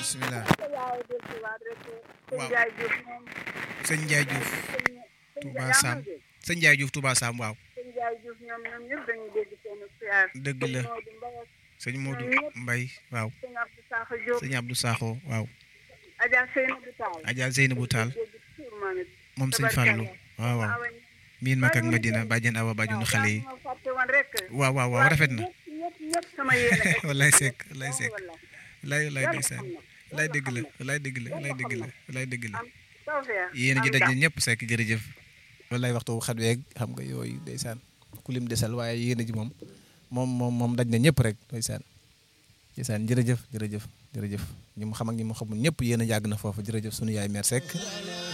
bisimilah yaay del si waat rek sëñ Waaw. Ndiaye Diouf moom sëñ Ndiaye Diouf sëñ Touba yaa Sam ngi dégg sëñ Ndiaye Diouf Touba Sam waaw sëñ Ndiaye Diouf ñoom ñoom ñëpp dañuy dégg seen siyaar dëgg la sëñ sëñ Modou Mbaye Modou Mbaye waaw sëñ Abdou Sakho Diop sëñ Abdou Sakho waaw Adja Seynabou Tall Adja Zeynabou Tall dégg tur moom it moom sëñ Fallou waaw waaw awa miin mak ak Madina bàjjen awa bàjjenu xale yi ma fàtte woon rek waaw waaw waaw rafet na ñëpp ñëpp ñëpp sama yéene rek wallaay sekk wallaay sekk wallaay wallaay wallaay yàlla ndeysaan xam na wallaay dëgg la wallaay dëgg la wallaay dëgg la wallaay dëgg la am tawfeex yéen a ji am daj ndam. na ñëpp sekk jërëjëf wallaay waxtu wu xat weeg xam nga yooyu ndeysaan ku lim desal waaye yéen a ji moom moom moom moom daj na ñëpp rek ndeysaan ndeysaan jërëjëf jërëjëf jërëjëf ñi mu xam ak ñi mu xamul ñëpp yéen a yàgg na foofu jërëjëf sunu yaay mère Seck